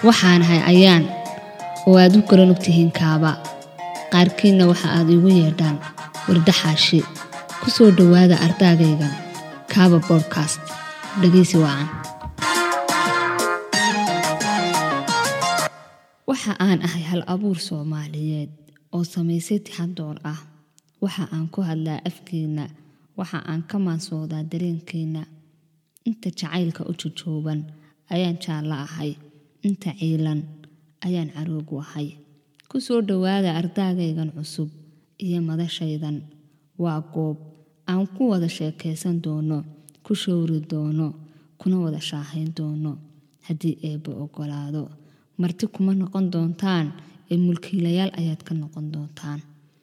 waxaanahay ayaan oo aad u kala ogtihiin kaaba qaarkiinna waxa aad iigu yeedhaan wardaxaashi ku soo dhowaada ardaagaygan kaaba bodkast dhegaysi wacan waxa aan ahay hal abuur soomaaliyeed oo samaysay tixadoor ah waxa aan ku hadlaa afkeenna waxa aan ka maansoodaa dareenkeenna inta jacaylka u jujooban ayaan jaallo ahay inta ciilan ayaan caroogu ahay ku soo dhowaada ardaagaygan cusub iyo madashaydan waa goob aan ku wada sheekaysan doono ku showri doono kuna wada shaahayn doono haddii eebba ogolaado marti kuma noqon doontaan ee mulkiilayaal ayaad ka noqon doontaan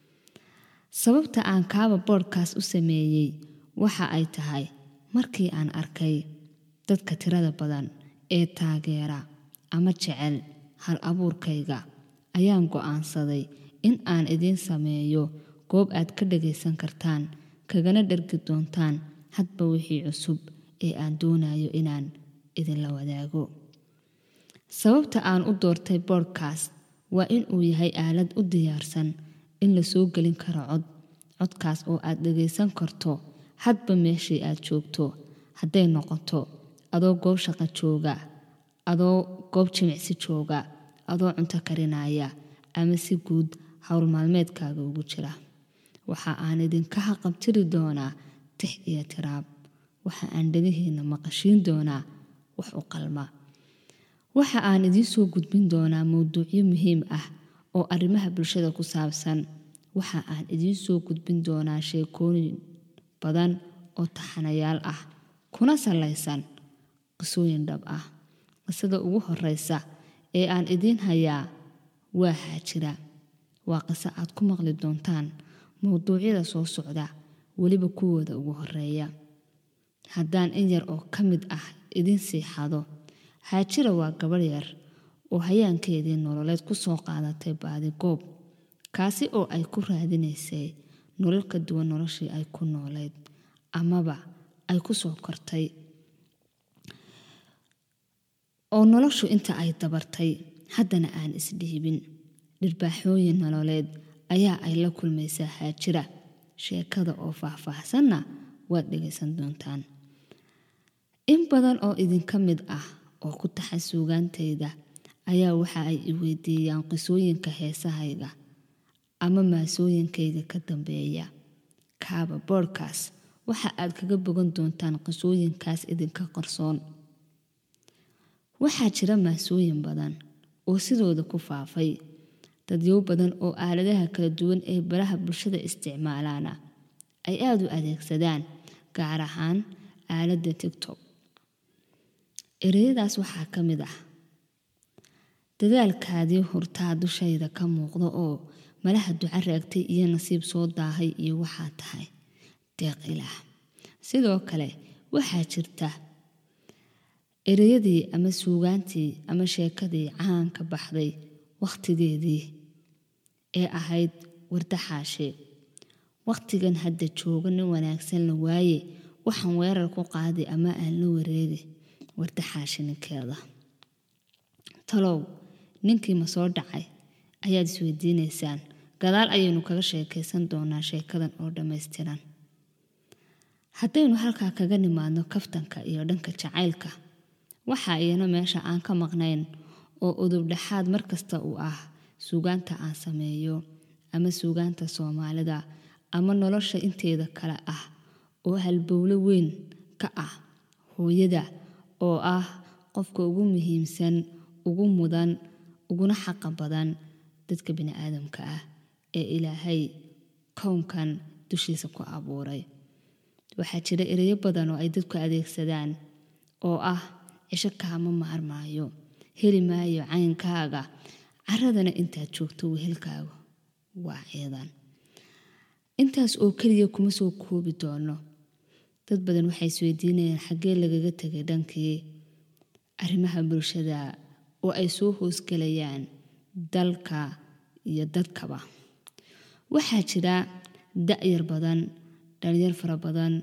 sababta aan kaaba boodhkaas u sameeyey waxa ay tahay markii aan arkay dadka tirada badan ee taageera ama jecel hal abuurkayga ayaan go'aansaday in aan idiin sameeyo goob aad ka dhagaysan kartaan kagana dhargi doontaan hadba wixii cusub ee aan doonayo inaan idinla wadaago sababta aan u doortay boodhkast waa in uu yahay aalad u diyaarsan in la soo gelin karo cod codkaas oo aad dhagaysan karto hadba meeshii aad joogto hadday noqoto adoo goob shaqo jooga adoo goob jimicsi jooga adoo cunto karinaya ama si guud howl maalmeedkaaga ugu jira waxa aan idinka haqabtiri doonaa tix iyo tiraab waxa aan dhagihiinna maqashiin doonaa wax u qalma waxa aan idiin soo gudbin doonaa mowduucyo muhiim ah oo arrimaha bulshada ku saabsan waxa aan idiin soo gudbin doonaa sheekooyin badan oo taxanayaal ah kuna salaysan qisooyin dhab ah qisada ugu horeysa ee aan idiin hayaa waa haajira waa qiso aad ku maqli doontaan mowduucyada soo socda weliba kuwooda ugu horeeya haddaan in yar oo ka mid ah idiin siixado haajira waa gabadh yar oo hayaankeedii nololeed ku soo qaadatay baadigoob kaasi oo ay ku raadinaysay nolol ka duwan noloshii ay ku noolayd amaba ay ku soo kortay oo noloshu inta ay dabartay haddana aan isdhiibin dhirbaaxooyin nololeed ayaa ay la kulmaysaa haajira sheekada oo faahfaahsanna waad dhegaysan doontaan in badan oo idinka mid ah oo ku taxa suugaantayda ayaa waxa ay i weydiiyaan qisooyinka heesahayga ama maasooyinkayga ka dambeeya kaaba boodhkaas waxa aad kaga bogan doontaan qisooyinkaas idinka qarsoon waxaa jira maasooyin badan oo sidooda ku faafay dadyow badan oo aaladaha kala duwan ee baraha bulshada isticmaalaana ay aada u adeegsadaan gaar ahaan aaladda tigtok ereyadaas waxaa ka mid ah dadaalkaadii hurtaa dushayda ka muuqda oo malaha duco raagtay iyo nasiib soo daahay iyo waxaa tahay deeq ilaah sidoo kale waxaa jirta ereyadii ama suugaantii ama sheekadii caanka baxday wakhtigeedii ee ahayd wardaxaashe wakhtigan hadda jooga nin wanaagsan la waaye waxaan weerar ku qaadi ama aan la wareegi wardaxaashe ninkeeda talow ninkii ma soo dhacay ayaad isweydiinaysaan gadaal ayaynu kaga sheekaysan doonaa sheekadan oo dhammaystiran haddaynu halkaa kaga nimaadno kaftanka iyo dhanka jacaylka waxaa iyana meesha aan ka maqnayn oo udubdhexaad markasta uu ah suugaanta aan sameeyo ama suugaanta soomaalida ama nolosha inteeda kale ah oo halbowlo weyn ka ah hooyada oo ah qofka ugu muhiimsan ugu mudan uguna xaqa badan dadka bini-aadamka ah ee ilaahay kownkan dushiisa ku abuuray waxaa jira ereyo badan oo ay dadku adeegsadaan oo ah cisho kaama maarmaayo heli maayo caynkaaga caradana intaad joogto wehelkaaga waa ciidan intaas oo keliya kuma soo koobi doono dad badan waxay isweydiinayaan xaggee lagaga tegay dhankii arrimaha bulshada oo ay soo hoosgelayaan dalka iyo dadkaba waxaa jira da-yar badan dhalinyar fara badan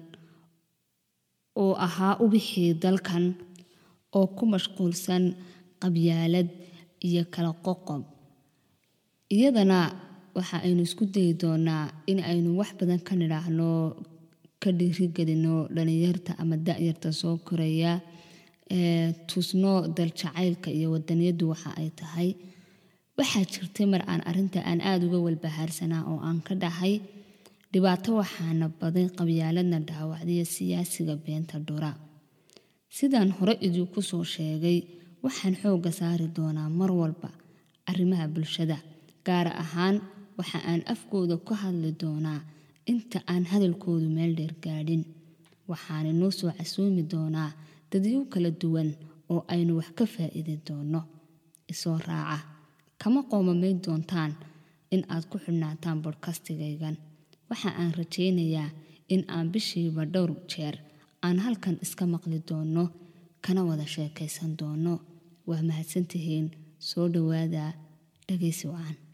oo ahaa ubixii dalkan oo ku mashquulsan qabyaalad iyo kala qoqob iyadana waxa aynu isku dayi doonaa in aynu wax badan ka nidhaahno ka dhiirigelino dhalinyarta ama da-yarta soo koraya tusno daljacaylka iyo wadaniyadu waxa ay tahay waxaa jirtay mar aan arinta aan aada uga walbahaarsanaa oo aan ka dhahay dhibaato waxaana baday qabyaaladna dhaawacdiya siyaasiga beenta dhura sidaan hore idinku soo sheegay waxaan xoogga saari doonaa mar walba arrimaha bulshada gaar ahaan waxa aan afkooda ku hadli doonaa inta aan hadalkoodu meel dheer gaadhin waxaana noo soo casoomi doonaa dadyo kala duwan oo aynu wax ka faa'iidi doono isoo raaca kama qoomamayn doontaan in aad ku xidhnaataan bodhkastigaygan waxa aan rajaynayaa in aan bishiiba dhowr jeer aan halkan iska maqli doono kana wada sheekaysan doono waa mahadsantihiin soo dhowaada dhagaysi wacan